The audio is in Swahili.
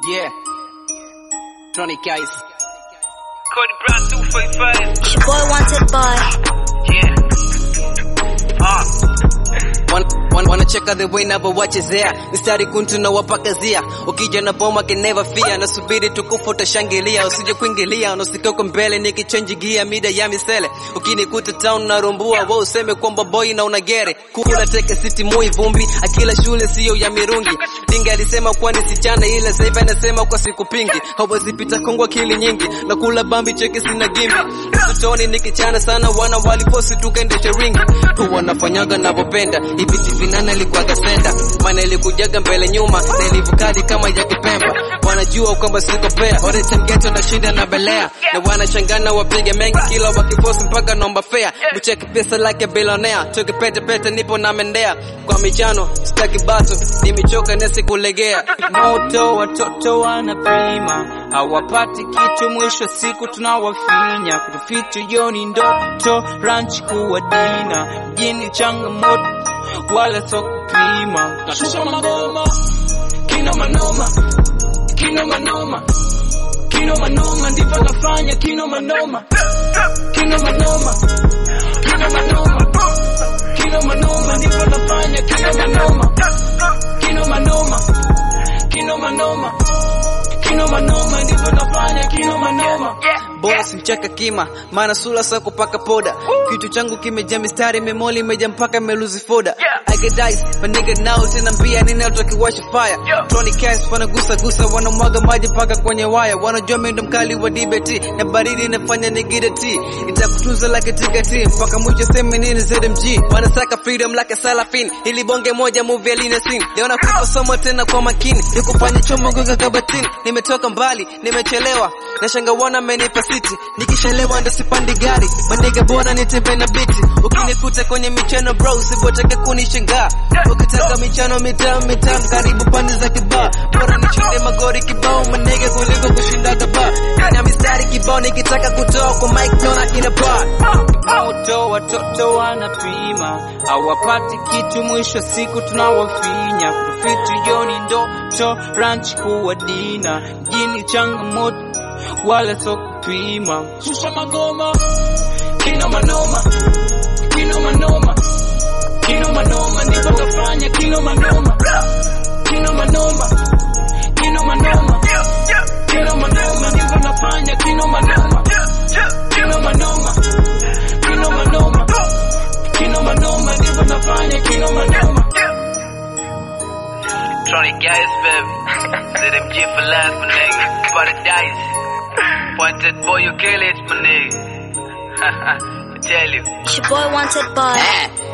Yeah. Tony guys. Cody Brown 245. It's your boy wanted boy. Yeah. Ah. Wan- wan- wanacheka the way navyowachezea mistari kuntu na wapakazia ukija na boma can never fear nasubiri tukufu utashangilia usije kuingilia unasikoko mbele nikichenji gia mida ya misele ukinikuta town narumbua wa useme kwamba boy na unagere kula teke city mui vumbi akila shule siyo ya mirungi dinga alisema kwani sichana ila saivi anasema kwa siku pingi hawazipita kongwa kili nyingi na kula bambi cheke sina gimbi utotoni nikichana sana wana waliposi tukaendesha ringi tu wanafanyaga navyopenda ipiti vinana ilikuwaga senda maana ilikujaga mbele nyuma na ilivukali kama ya kipemba wanajua kwamba siko pea oretemgeto na shinda na belea na wanachangana wapige mengi kila wakiposi mpaka nomba fea bucheki pesa like bilonea toke pete pete nipo na mendea kwa michano staki bato nimechoka nesikulegea moto watoto wanapima hawapati kitu mwisho siku tunawafinya kutuficha yoni ndoto ranch kuwa dina mjini changamoto wala so kupima nashusha magoma kino manoma kino manoma kino manoma ndivyo nafanya kino manoma kino manoma kino manoma kino manoma ndivyo nafanya kino manoma kino manoma kino manoma kino manoma ndivyo nafanya kino manoma bora simcheka kima maana sula sa kupaka poda kitu changu kimejaa mistari memoli imejaa mpaka meluzi foda I get dice but nigga now tena mbia nini watu wakiwasha fire Tony Cash wanagusa gusa wanamwaga maji mpaka kwenye waya wanajua mimi ndo mkali wa DBT na baridi inafanya nigide T itakutunza like tikati mpaka mwisho sema nini ZMG wanasaka freedom like a salafin ili bonge moja movie aline scene leo nakupa somo tena kwa makini nikufanya chomo goga kabatini nimetoka mbali nimechelewa nashanga wana amenipa siti nikishelewa ndo sipandi gari maniga bora nitembe na biti ukinikuta kwenye michano bro usipotake kunishangaa ukitaka michano mitam mitam karibu pande za kibaa bora nichinde magori kibao manege kuliko kushinda gaba na mistari kibao nikitaka kutoa kwa mic naona ina bar moto watoto wanapima hawapati kitu mwisho siku tunawafinya kutuficha yoni ndoto ranch kuwa dina mjini changamoto wala so kupima shusha magoma kino manoma kino manoma kino manoma ndivyo nafanya kino manoma kino manoma kino manoma kino manoma ndivyo nafanya kino manoma kino manoma kino manoma kino manoma ndivyo nafanya kino manoma Tony guys, baby. ZMG for life, my nigga. Paradise. Pointed boy, you kill it, my nigga. I tell you. It's your boy wanted boy. Eh,